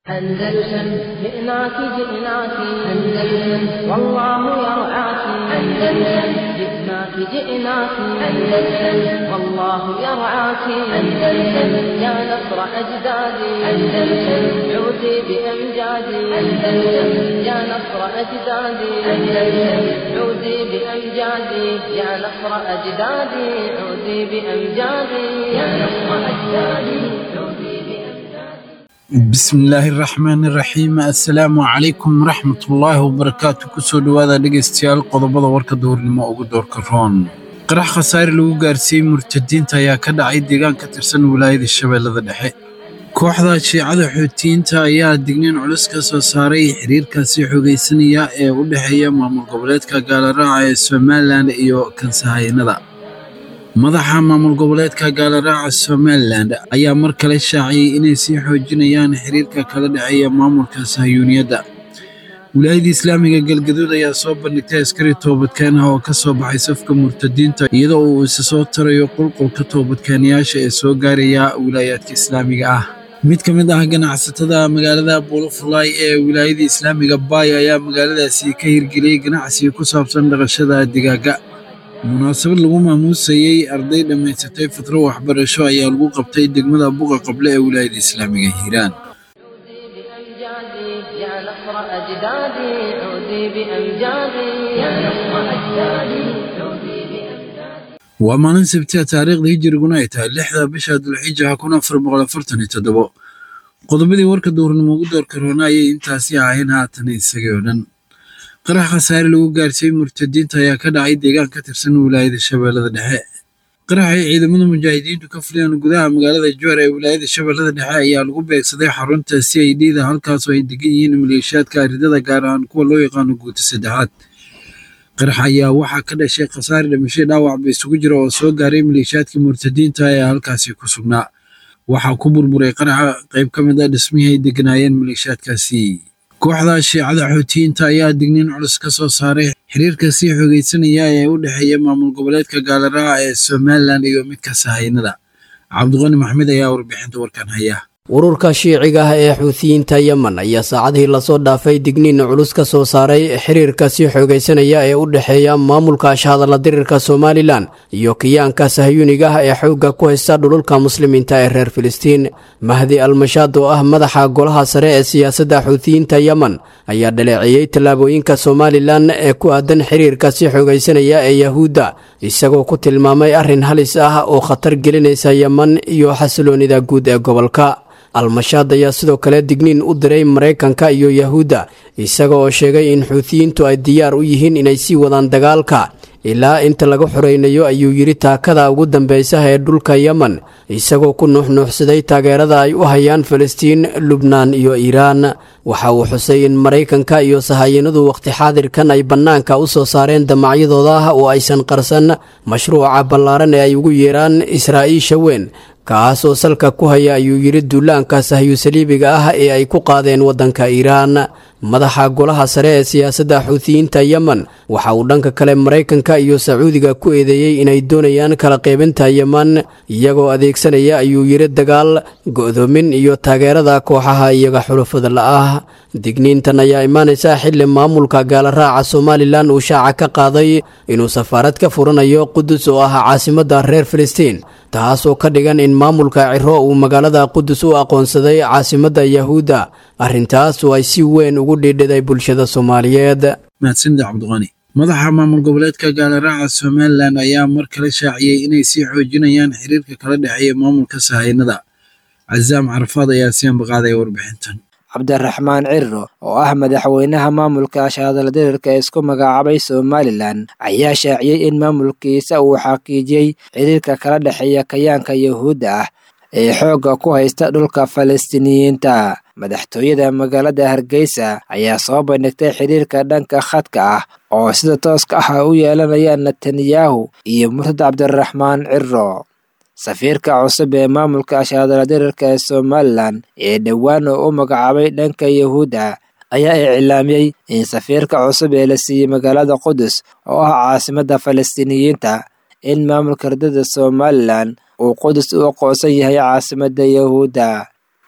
أندلسن جئناك جئناك أندلسن والله يرعاك أندلسن جئناك جئناك أندلسن والله يرعاك أندلسن يا نصر أجدادي أندلسن عودي بأمجادي أندلسن يا نصر أجدادي أندلسن عودي بأمجادي يا نصر أجدادي عودي بأمجادي يا نصر أجدادي عودي بأمجادي bismillaahi raxmaani raxiim assalaamu calaykum waraxmatullaahi wabarakaatu kusoo dhowaada dhegaystayaal qodobada warka duhurnimo ugu doorka roon qarax khasaare lagu gaarsiiyey murtadiinta ayaa ka dhacay deegaan ka tirsan wilaayada shabeellada dhexe kooxda shiicada xuutiyiinta ayaa digniin culus ka soo saaray xiriirkaasi xoogaysanaya ee u dhexeeya maamul goboleedka gaalaraaca ee somalilan iyo kansahayanada madaxa maamul goboleedka gaalaraaca somalilan ayaa mar kale shaaciyey inay sii xoojinayaan xiriirka kala dhexeeya maamulka sahayuuniyadda wilaayadda islaamiga galgaduud ayaa soo bandhigtay askari toobadkeen ah oo ka soo baxay safka murtadiinta iyadoo uu isa soo tarayo qulqulka toobadkeenayaasha ee soo gaaraya wilaayaadka islaamiga ah mid ka mid ah ganacsatada magaalada buulafulaay ee wilaayada islaamiga baay ayaa magaaladaasi ka hirgeliyey ganacsiga ku saabsan dhaqashada digaaga munaasabad lagu maamuusayey arday dhammaysatay fatro waxbarasho ayaa lagu qabtay degmada buqa qable ee wilaayada islaamiga hiiraan بأمجادي يا نصر أجدادي عودي بأمجادي يا نصر أجدادي عودي بأمجادي waa maalin sabti ah taariikhda hijiriguna ay tahay lixda bisha dulxijaha kun afar boqol afartan iyo toddobo qodobadii warka duurnimo ugu doorka roona ayay intaasi ahayn haatan isagii oo dhan qarax khasaare lagu gaarsiiyey murtadiinta ayaa ka dhacay deegaan ka tirsan wilaayada shabeellada dhexe qaraxay ciidamada mujaahidiintu ka fuliyeen gudaha magaalada joor ee wilaayada shabeellada dhexe ayaa lagu beegsaday xarunta c i d da halkaasoo ay degan yihiin maleeshiyaadka aridada gaar ahaan kuwa loo yaqaano guuta saddexaad qarax ayaa waxaa ka dhashay khasaare dhimashay dhaawac ba isugu jira oo soo gaaray maleeshiyaadkii murtadiinta ee halkaasi ku sugnaa waxaa ku burburay qaraxa qayb ka mid ah dhismihii ay deganaayeen maleeshiyaadkaasi kooxda shiicada xuutiyiinta ayaa digniin culus ka soo saaray xiriirka sii xoogaysanaya ee u dhexeeya maamul goboleedka gaalaraaca ee somalilan iyo midka sahaynada cabdiqani maxmed ayaa warbixinta warkan haya ururka shiiciga ah ee xuutiyiinta yemen ayaa saacadihii lasoo dhaafay digniin culus ka soo saaray xiriirka sii xoogaysanaya ee u dhexeeya maamulka ashahadalla dirirka somalilan iyo kiyaanka sahyuuniga ah ee xoogga ku haysta dhululka muslimiinta ee reer filistiin mahdi almashaad oo ah madaxa golaha sare ee siyaasadda xuutiyiinta yemen ayaa dhaleeceeyey tallaabooyinka somalilan ee ku aadan xiriirka sii xoogaysanaya ee yahuudda isagoo ku tilmaamay arrin halis ah oo khatar gelinaysa yemen iyo xasiloonida guud ee gobolka almashaad ayaa sidoo kale digniin u diray maraykanka iyo yahuudda isaga oo sheegay in xuutiyiintu ay diyaar u yihiin inay sii wadaan dagaalka ilaa inta laga xoreynayo ayuu yidhi taakada ugu dambeysa ee dhulka yemen isagoo ku nuuxnuuxsaday taageerada ay u hayaan falastiin lubnaan iyo iiraan waxa uu xusay in maraykanka iyo sahayanadu wakhti xaadirkan ay bannaanka u soo saareen damacyadooda oo aysan qarsan mashruuca ballaaran ee ay ugu yeeraan israa'iisha weyn kaas oo salka ku haya ayuu yidhi duulaanka sahyu saliibiga ah ee ay ku qaadeen waddanka iiraan madaxa golaha sare ee siyaasadda xuutiyiinta yemen waxa uu dhanka kale maraykanka iyo sacuudiga ku eedeeyey inay doonayaan kala qaybinta yemen iyagoo adeegsanaya ayuu yidhi dagaal go'doomin iyo taageerada kooxaha iyaga xulufada la'ah digniintan ayaa imaanaysa xilli maamulka gaalaraaca somalilan uu shaaca ka qaaday inuu safaarad ka furanayo qudus oo ah caasimadda reer filistiin taas oo ka dhigan in maamulka ciro uu magaalada qudus u aqoonsaday caasimadda yahuudda arrintaas oo ay si weyn ugu dhiidhiday bulshada soomaaliyeed mahadsanida cabdiqani madaxa maamul goboleedka gaalaraaca somalilan ayaa mar kale shaaciyey inay sii xoojinayaan xiriirka kala dhexeeya maamulka sahaynada casaam carafaad ayaa sii ambaqaaday warbixintan cabdiraxmaan ciriro oo ah madaxweynaha maamulka ashahadala dirirka ee isku magacaabay somalilan ayaa shaaciyey in maamulkiisa uu xaqiijiyey xiriirka kala dhexeeya kayaanka yahuudda ah ee xoogga ku haysta dhulka falastiiniyiinta madaxtooyada magaalada hargeysa ayaa soo bandhigtay xiriirka dhanka khadka ah oo sida tooska ah u yeelanayaan netanyahu iyo murtad cabdiraxmaan ciriro safiirka cusub ee maamulka ashahadala dirirka ee somalilan ee dhowaan oo u magacaabay dhanka yahuudda ayaa iclaamiyey in safiirka cusub ee la siiyey magaalada qudus oo ah caasimadda falastiiniyiinta in maamulka ardada somalilan uu qudus u aqoonsan yahay caasimadda yahuudda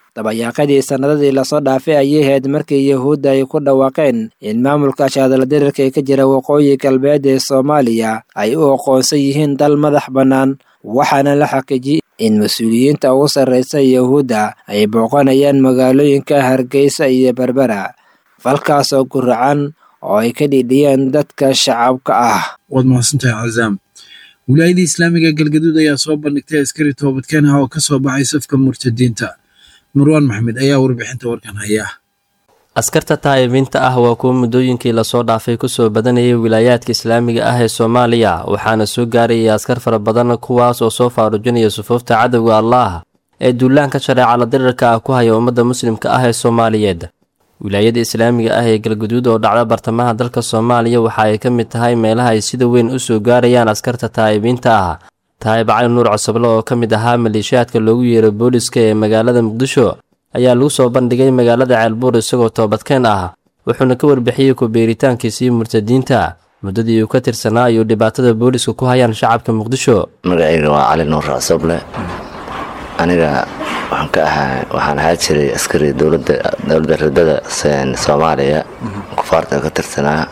dabayaaqadii sannadadii lasoo dhaafay ayay ahayd markii yuhuudda ay ku dhawaaqeen in maamulka shaadala dirirka ee ka jira waqooyi galbeed ee soomaaliya ay u aqoonsan yihiin dal madax bannaan waxaana la xaqiijiyey in mas-uuliyiinta ugu sarraysa yuhuudda ay booqanayaan magaalooyinka hargeysa iyo berbera falkaasoo guracan oo ay ka dhidhiyeen dadka shacabka ah waad mahadsantahay cazaam wilaayadii islaamiga galgaduud ayaa soo bandhigtay askari toobadkeen ah oo ka soo baxay safka murtadiinta marwaan maxmed ayaa warbixinta warkan haya askarta taa'ibiinta ah waa kuwa muddooyinkii lasoo dhaafay kusoo badanayay wilaayaadka islaamiga ah ee soomaaliya waxaana soo gaarayay askar fara badan kuwaas oo soo faarujinaya sufuufta cadowga allaah ee duulaanka shareecala dirirka ah ku haya ummadda muslimka ah ee soomaaliyeed wilaayada islaamiga ah ee galguduud oo dhacda bartamaha dalka soomaaliya waxa ay ka mid tahay meelaha ay sida weyn u soo gaarayaan askarta taa'ibiinta ah taa'ib cali nuur cosoble oo ka mid ahaa maleeshiyaadka loogu yeero booliska ee magaalada muqdisho ayaa lagu soo bandhigay magaalada ceelbuur isagoo toobadkeen ah wuxuuna ka warbixiyey ku-beeritaankiisii murtadiinta muddadii uu ka tirsanaa ayuu dhibaatada booliska ku hayaan shacabka muqdisho magacayga waa cali nuur cosoble aniga waxaan ka ahaa waxaan ahaa jiray askari dowladda dowladda ridada soomaaliya kufaarta ka tirsanaa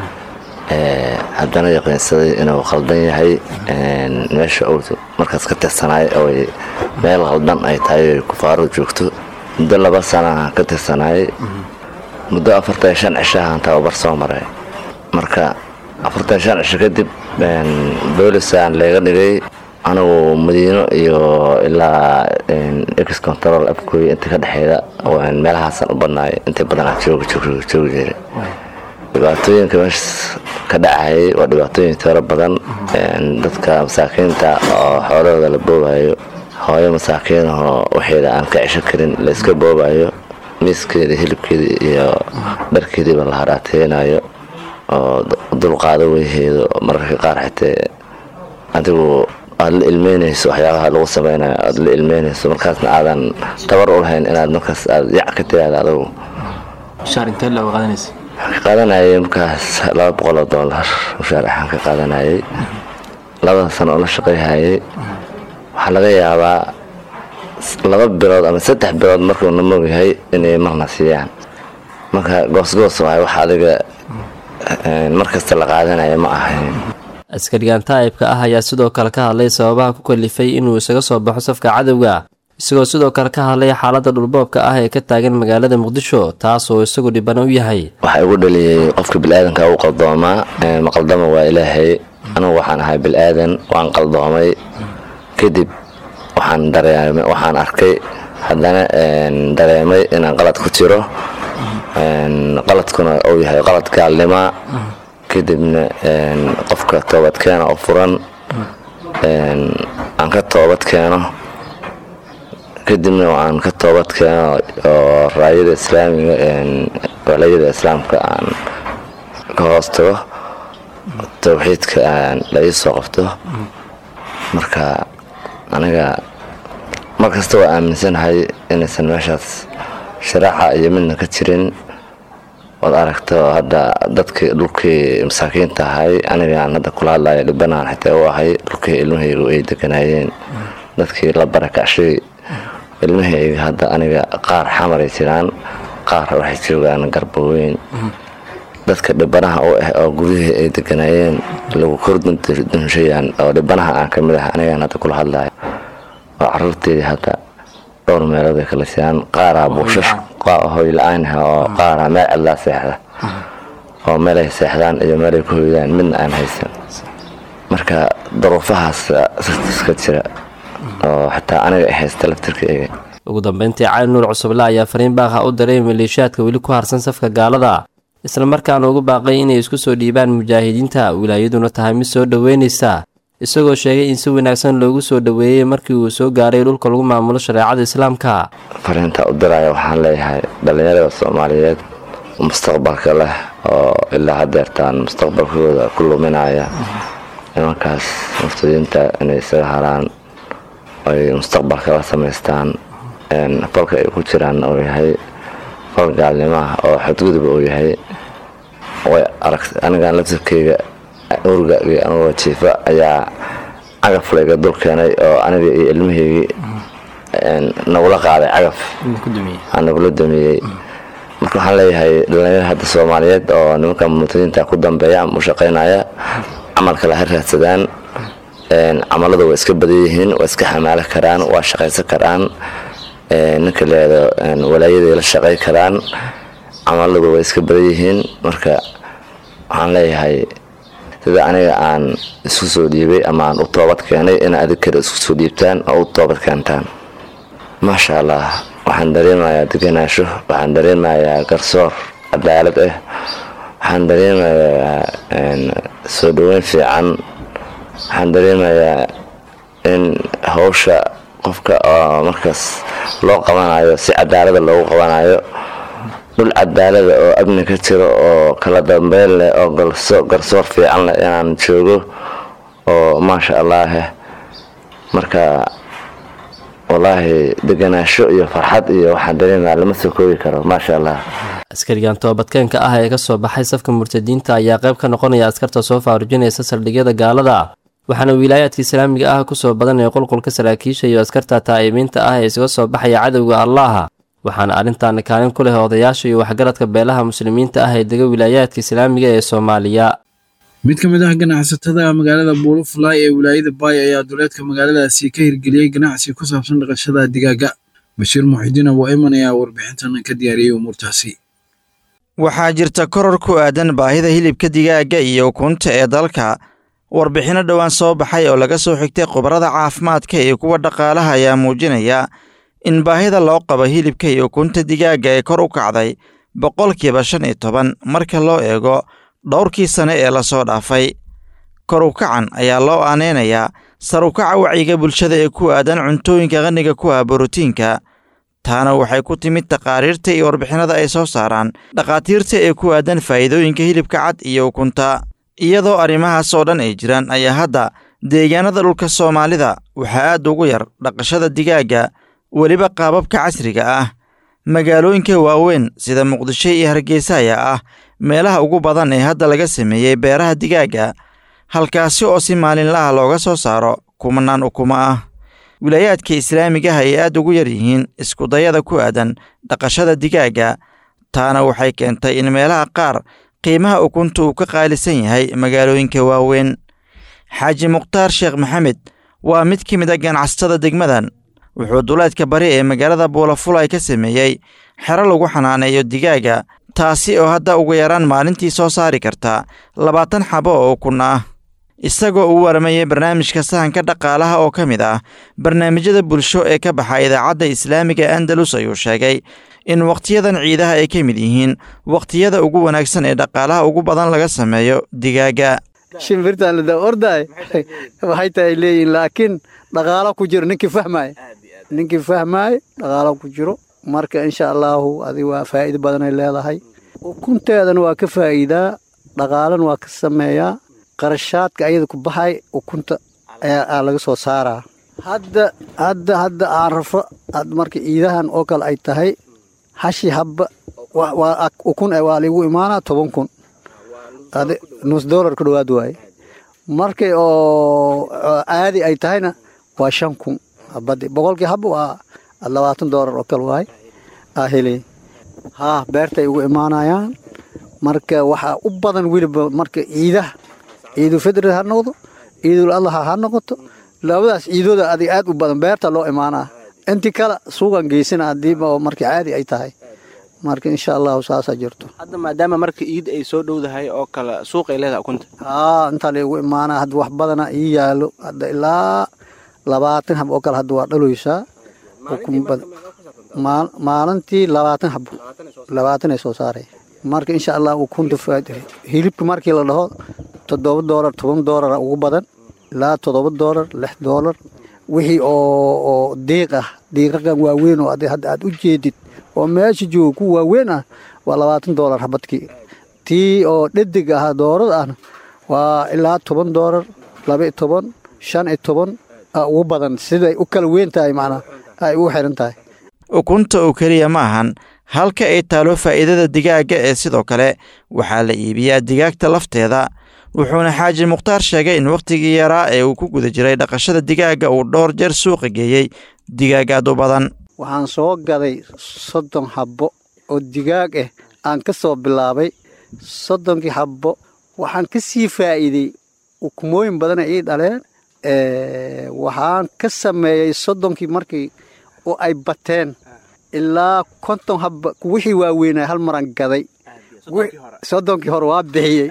haddana yaqiinsaday inuu khaldan yahay meesha uu markaas ka tirsanaay ooy meel khaldan ay tahay kufaaradu joogto muddo laba sana ka tirsanaay muddo afartan shan cishahaan tababar soo maray marka afartan shan cisho kadib boolisaan leega dhigay anigu madiino iyo ilaa ex control afkooy inta ka dhexeeda meelahaasaan u badnaay inta badanaa joogi jiray dhibaatooyinka meeshaas ka dhacayay waa dhibaatooyin tiro badan dadka masaakiinta oo xoolahooda la boobayo hooyo masaakiinahoo waxeeda aan ka cesho karin la iska boobayo miiskeeda hilibkeeda iyo dharkeediiba la haraateynayo oo dulqaado weyheedo mararka qaar xitee adigu aada la ilmeynayso waxyaabaha lagu sameynayo aada la ilmeynayso markaasna aadan tabar u lahayn inaad markaas aad yac ka tiraada adigu waxaan ka qaadanayay markaas laba boqol oo doolar mushaar axaan ka qaadanayay labada sano oo la shaqayhayay waxaa laga yaabaa laba bilood ama saddex bilood markuu na mogyahay inay marna siiyaan marka goosgoos waay wax adiga markasta la qaadanaya ma ahayn askarigan taa'ibka ah ayaa sidoo kale ka hadlay sababaha ku kalifay inuu isaga soo baxo safka cadowga isagoo sidoo kale ka hadlay xaaladda dhulboobka ah ee ka taagan magaalada muqdisho taas oo isagu dhibana u yahay waxaa igu dhaliyey qofka bilaadanka u qaldoomaa maqaldama waa ilaahay anugu waxaan ahay bilaadan waan qaldoomay kadib waxaan dareemay waxaan arkay haddana dareemay inaan qalad ku jiro qaladkuna uu yahay qalad gaalnima kadibna qofka toobadkeena oo furan aan ka toobad keeno kadibna aan ka toobad keeno oo raayada islaamiga walayada islaamka aan ka hoos tago towxiidka la ii soo qabto marka aniga mar kasta waa aaminsanahay inaysan meeshaas sharaaxa iyo midna ka jirin ood aragto hadda dadkii dhulkii masaakiinta ahay anigaan hadda kula hadlaya dhibanaan xitaa u ahay dhulkii ilmahaygu ay deganaayeen dadkii la barakacshay ilmahayga hadda aniga qaar xamaray jiraan qaar waxay joogaan garbaweyn dadka dhibanaha u ah oo gudihii ay deganaayeen lagu kordunshayaan oo dhibanaha aan ka mid ah anigaan hadda kula hadlaya oo caruurteedii hadda dhowr meelood ay kala siiyaan qaaraa buushash hoy la-aan oo qaaraa meel cidlaa seexda oo meelay seexdaan iyo meelay ku hoydaan midna aan haysan marka daruufahaas iska jira oo xataa aniga ay haysta laftirkayga ugu dambeyntii cali nuur cusuble ayaa fariin baaqha u diray maleeshiyaadka weli ku harsan safka gaalada isla markaana ugu baaqay inay isku soo dhiibaan mujaahidiinta wilaayaduna tahay mid soo dhoweynaysa isagoo sheegay in si wanaagsan loogu soo dhoweeyey markii uu soo gaaray dhulka lagu maamulo shareecada islaamka fariinta u diraya waxaan leeyahay dhallinyarada soomaaliyeed mustaqbalka leh oo ilaa hadeertaan mustaqbalkooda ku luminaya nimankaas murtadiinta inay isaga haraan ay mustaqbalka la samaystaan falka ay ku jiraan uu yahay fal gaalnimaah oo xadguduba uu yahay way arag anigan laftirkeyga urgagii anugoo jiifa ayaa cagaf layga dul keenay oo aniga iyo ilmahaygii nagula qaaday cagaf nagula damiyey marka waxaan leeyahay dhalinyar hadda soomaaliyeed oo nimanka mutadiinta ku dambeeya ama u shaqaynaya camalkale ha raadsadaan camalada waa iska badan yihiin waa iska xamaalo karaan waa shaqaysan karaan ninka leedo walaayaday la shaqay karaan camaladu waa iska badan yihiin marka waxaan leeyahay sida aniga aan isku soo dhiibay ama aan u toobad keenay in adig kale isku soo dhiibtaan oo u toobad keentaan maasha allah waxaan dareemayaa deganaasho waxaan dareemayaa garsoor cadaalad ah waxaan dareemayaa soo dhoweyn fiican waxaan dareemayaa in hawsha qofka oo markaas loo qabanayo si cadaalada loogu qabanayo dhul cadaalada oo amni ka jiro oo kala dambeyn leh oo garsoor fiican leh inaan joogo oo maasha allaah marka wallaahi deganaasho iyo farxad iyo waxaan dareemaya lama soo koobi karo maasha allah askarigan toobadkeenka ah ee ka soo baxay safka murtadiinta ayaa qayb ka noqonaya askarta soo faarujinaysa saldhigyada gaalada waxaana wilaayaadka islaamiga ah kusoo badanaya qulqulka saraakiisha iyo askarta taa'ibiinta ah ee isaga soo baxaya cadowga allaha waxaana arrintan kaalin ku leh odayaasha iyo waxgaradka beelaha muslimiinta ah ee dega wilaayaadka islaamiga ee soomaaliya mid ka mid ah ganacsatada magaalada buulufulay ee wilaayada baay ayaa duleedka magaaladaasi ka hirgeliyey ganacsi ku saabsan dhaqashada digaaga bashiir muxidiin abu ayman ayaa warbixintan ka diyaariyey umuurtaasi waxaa jirta koror ku aadan baahida hilibka digaaga iyo ukunta ee dalka warbixinno dhowaan soo baxay oo laga soo xigtay khubarada caafimaadka iyo kuwa dhaqaalaha ayaa muujinaya in baahida loo qabo hilibka iyo ukunta digaaga ee kor u kacday boqolkiiba shan iyo toban marka loo eego dhowrkii sane ee lasoo dhaafay kor u kacan ayaa loo aaneynayaa sar u kaca wacyiga bulshada ee ku aadan cuntooyinka qaniga ku ah borotiinka taana waxay ku timid taqaariirta iyo warbixinada ay soo saaraan dhakhaatiirta ee ku aadan faa'iidooyinka hilibka cad iyo ukunta iyadoo arrimahaas oo dhan ay jiraan ayaa hadda deegaanada dhulka soomaalida waxaa aad ugu yar dhaqashada digaagga weliba qaababka casriga ah magaalooyinka waaweyn sida muqdisho iyo hargeysa ayaa ah meelaha ugu badan ee hadda laga sameeyey beeraha digaagga halkaasi oo si maalinlaha looga soo saaro kumanaan ukumo ah wilaayaadka islaamigaha ay aad ugu yar yihiin iskudayada ku aadan dhaqashada digaagga taana waxay keentay in meelaha qaar qiimaha ukunta uu ka qaalisan yahay magaalooyinka waaweyn xaaji mukhtaar sheekh maxamed waa mid ka mid a ganacsatada degmadan wuxuu duleedka bari ee magaalada buulafulay ka sameeyey xero lagu xanaaneeyo digaagga taasi oo hadda ugu yaraan maalintii soo saari karta labaatan xabo oo ukun ah isagoo uu waramayay barnaamijka sahanka dhaqaalaha oo ka mid ah barnaamijyada bulsho ee ka baxa idaacadda islaamiga andalus ayuu sheegay in wakhtiyadan ciidaha ay ka mid yihiin wakhtiyada ugu wanaagsan ee dhaqaalaha ugu badan laga sameeyo digaagga shimbirtaan lada ordaay waxay tahay leeyihin laakiin dhaqaalo ku jiro ninkii fahmaaya ninkii fahmaaya dhaqaalo ku jiro marka insha allaahu adi waa faa'iido badanay leedahay ukunteedana waa ka faa'iidaa dhaqaalana waa ka sameeyaa qarashaadka ayada ku baxay ukunta ayaa laga soo saaraa hadda hadda hadda aan rafo marka ciidahan oo kale ay tahay hashi habba ukun waa liigu imaanaa toban kun nus dolar ku dhowaad waaye markay oo caadi ay tahayna waa shan kun habadi boqolkii habba waa labaatan dolar oo kale waaye aa helay haa beertay ugu imaanayaan marka waxaa u badan weliba marka ciidaha ciidul fidri ha noqdo ciidul adlaha ha noqoto labadaas ciidooda adig aad u badan beerta loo imaanaa intii kale suuqan geysana hadiiba marka caadi ay tahay marka insha allahu saasaa jirto hadda maadaama marka iid ay soo dhowdahay oo kale suuqay leedahay ukunta haa intaa laygu imaanaa hadda wax badana ii yaalo hadda ilaa labaatan hab oo kale hadda waa dhaloysaa ukun badan maalintii labaatan hab labaatan ay soo saaray marka insha allah ukunta hilibka markii la dhaho toddoba doolar toban doolara ugu badan ilaa toddoba doolar lix doolar wixii oo diiq ah diiqaqan waaweyn oo hadda aad u jeedid oo meesha jooga ku waaweyn ah waa labaatan doolar habadkii tii oo dhedig ah doorada ahna waa ilaa toban doolar laba toban shan iyo toban ugu badan siday u kala weyn tahay macnaa ay ugu xiran tahay ukunta oo keliya ma ahan halka ay taalo faa'iidada digaagga ee sidoo kale waxaa la iibiyaa digaagta lafteeda wuxuuna xaaji mukhtaar sheegay in wakhtigii yaraa ee uu ku guda jiray dhaqashada digaagga uu dhowr jeer suuqa geeyey digaag aad u badan waxaan soo gaday soddon habbo oo digaag ah aan ka soo bilaabay soddonkii habbo waxaan ka sii faa'iidey ukumooyin badana ii dhaleen waxaan ka sameeyey soddonkii markii oo ay bateen ilaa konton habba wixii waaweynaa hal maran gaday soddonkii hore waa bixiyey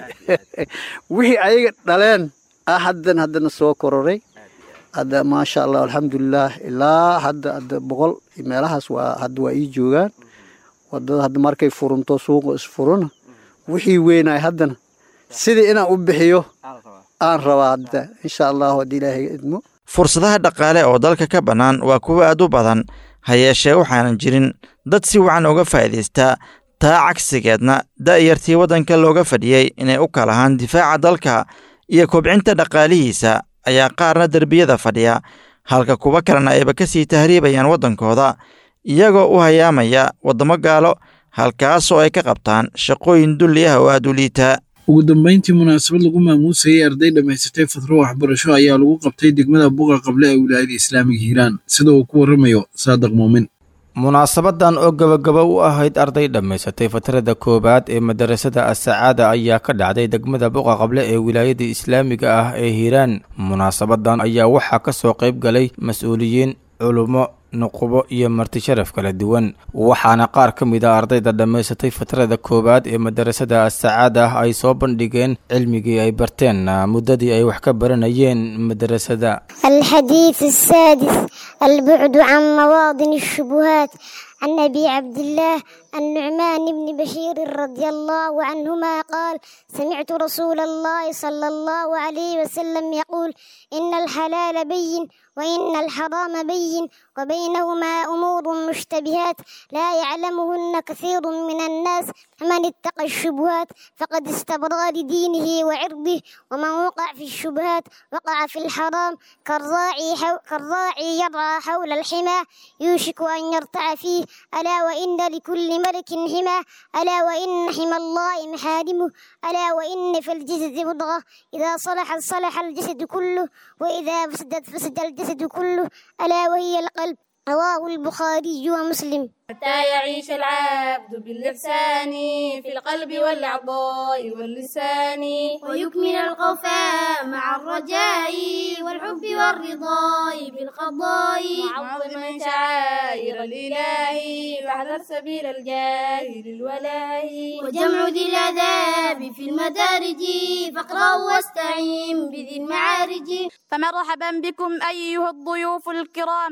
wixii ayaga dhaleen ah haddan haddana soo kororay hadda maasha allah alxamdulilaah ilaa hadda hadda boqol meelahaas waa hadda waa ii joogaan wadada hadda markay furunto suuqa isfuruna wixii weynaay haddana sidii inaan u bixiyo aan rabaa hadda insha allahu haddii ilaahay idmo fursadaha dhaqaale oo dalka ka bannaan waa kuwo aad u badan ha yeeshee waxaanan jirin dad si wacan uga faa'iidaystaa taa cagsigeedna da'yartii waddanka looga fadhiyey inay u kalahaan difaaca dalka iyo kobcinta dhaqaalihiisa ayaa qaarna derbiyada fadhiya halka kuwo kalena ayba ka sii tahriibayaan waddankooda iyagoo u hayaamaya waddamo gaalo halkaasoo ay ka qabtaan shaqooyin dulli ah oo aad u liita ugu dambayntii munaasabad lagu maamuusayay arday dhammaysatay fatro waxbarasho ayaa lagu qabtay degmada buqa qable ee wilaayada islaamiga hiiraan sida uu ku warramayo saadiq muumin munaasabadan oo gabagaba u ahayd arday dhammaysatay fatarada koowaad ee madarasada asacaada ayaa ka dhacday degmada buqa qable ee wilaayada islaamiga ah ee hiiraan munaasabadan ayaa waxaa ka soo qayb galay mas-uuliyiin culummo nuqubo iyo marti sharaf kala duwan waxaana qaar ka mid a ardayda dhammaysatay fatrada koowaad ee madarasada asacaada ah ay soo bandhigeen cilmigii ay barteen muddadii ay wax ka baranayeen madarasada الحديث السادس البعد عن مواطن الشبهات عن أبي عبد الله النعمان بن بشير رضي الله عنهما قال سمعت رسول الله صلى الله عليه وسلم يقول إن الحلال بين وإن الحرام بين وبينهما أمور مشتبهات لا يعلمهن كثير من الناس فمن اتقى الشبهات فقد استبرأ لدينه وعرضه ومن وقع في الشبهات وقع في الحرام كالراعي, حو كالراعي يرعى حول الحمى يوشك أن يرتع فيه ألا وإن لكل ملك حمى ألا وإن حمى الله محارمه ألا وإن في الجسد مضغة إذا صلحت صلح الجسد كله وإذا فسدت فسد الجسد كله ألا وهي القلب رواه البخاري ومسلم حتى يعيش العبد بالإحسان في القلب والأعضاء واللسان ويكمل القوفاء مع الرجاء والحب والرضاء بالقضاء معظما شعائر الإله واحذر سبيل الجاهل الولاء وجمع ذي الآداب في المدارج فاقرأ واستعين بذي المعارج فمرحبا بكم أيها الضيوف الكرام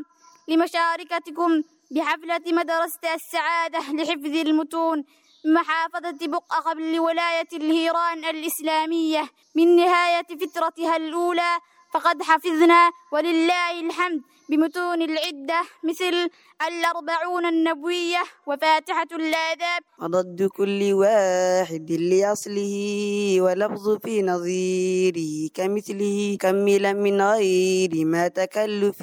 لمشاركتكم بحفلة مدرسة السعادة لحفظ المتون محافظة بقعة قبل ولاية الهيران الإسلامية من نهاية فترتها الأولى فقد حفظنا ولله الحمد بمتون العدة مثل الأربعون النبوية وفاتحة الآداب وضد كل واحد لأصله ولفظ في نظيره كمثله كملا من غير ما تكلف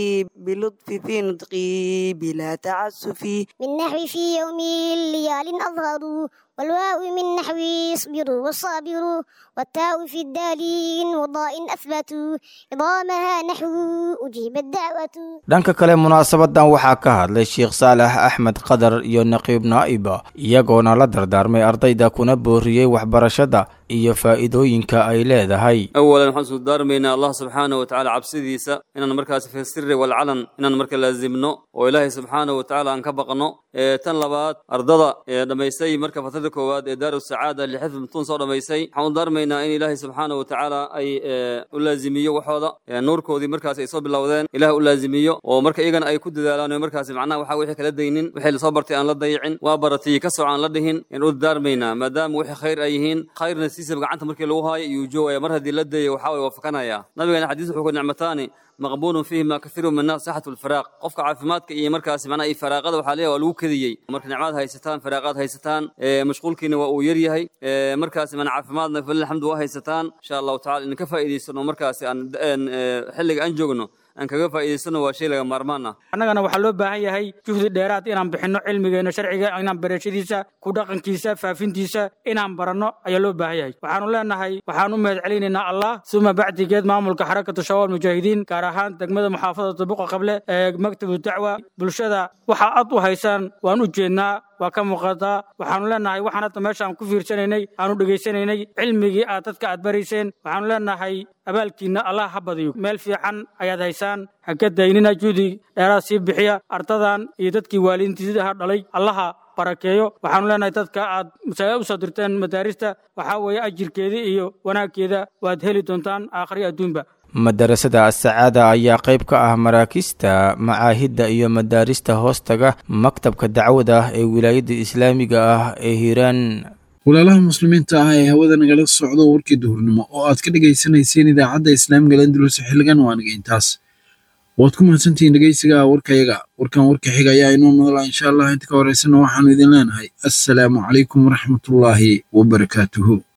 بلطف في نطقي بلا تعسف من نحو في يوم الليال أظهروا والواو من نحو اصبروا وصابروا والتاء في الدالين وضاء أثبتوا إضامها نحو أجيب الدعوة dhanka kale munaasabadan waxaa ka hadlay sheekh saalax axmed qadar iyo naqiib naa'iba iyagoona la dardaarmay ardayda kuna booriyey waxbarashada iyo faa'iidooyinka ay leedahay awalan waxaan soo daarmaynaa allah subxaana wa tacaala cabsidiisa inaan markaas fi sirri walcalan inaan marka laazimno oo ilaahay subxaana wa tacaala aan ka baqno tan labaad ardada ee dhammaystay marka fatrada koowaad ee daaru sacaada lixifd mutun soo dhammaystay waxaan u daarmaynaa in ilaahay subxaana wa tacaala ay u laazimiyo waxooda nuurkoodii markaas ay soo bilowdeen ilaah u laazimiyo oo marka iyagana ay ku dadaalaan oo markaas macnaha waxa wixii kala daynin wixii lasoo bartay aan la dayicin waa baratay ka soco aan la dhihin in u daarmaynaa maadaama wixii khayr ay yihiin khayrna siisaba gacanta markii lagu haayo iyuu joogaya mar haddii la dayo waxaa way waafakanaya nabigana xadiis wuxuu ku nicmataani maqbuulun fiihima kathiiru min annaas saxatu lfiraaq qofka caafimaadka iyo markaas macnaha iyo faraaqada waxaa leeyahay waa lagu kediyey marka nicmaad haysataan faraaqaad haysataan mashquulkiina waa uu yar yahay markaas mana caafimaadna falil alxamdu waa haysataan insha allahu tacala in ka faa'iidaysano markaas aan xilliga aan joogno aan kaga faa'iidaysano waa shay laga maarmaan ah annagana waxaa loo baahan yahay juhdi dheeraad inaan bixinno cilmigeena sharciga inaan barashadiisa ku dhaqankiisa faafintiisa inaan baranno ayaa loo baahan yahay waxaanu leenahay waxaan u mahad celinaynaa allah suma bacdigeed maamulka xarakatu shabaab mujaahidiin gaar ahaan degmada muxaafadada buqa qable ee maktabu dacwa bulshada waxa ad u haysaan waan u jeednaa waa ka muuqataa waxaanu leenahay waxaan hadda meesha aan ku fiirsanaynay aanu dhegaysanaynay cilmigii aad dadka aad barayseen waxaanu leenahay abaalkiinna allah ha badiyo meel fiican ayaad haysaan ha ka daynina juhdi dheeraad sii bixiya ardadan iyo dadkii waalidiintiidaha dhalay allaha barakeeyo waxaanu leenahay dadka aad masaa'il u soo dirteen madaarista waxaa weeye ajirkeeda iyo wanaaggeeda waad heli doontaan aakhri adduunba madarasada asacaada ayaa qayb ka ah maraakiista macaahidda iyo madaarista hoostaga maktabka dacwada ee wilaayadda islaamiga ah ee hiiraan walaalaha muslimiinta ah ee hawada nagala socdo warkii duhurnimo oo aad ka dhegaysanayseen idaacadda islaamiga landulus xilligan waa naga intaas waad ku mahadsantihiin dhegeysiga warkayaga warkan warka xiga ayaa inoo madala insha allah inta ka horeysana waxaanu idin leenahay assalaamu calaykum waraxmatullaahi wabarakaatuhu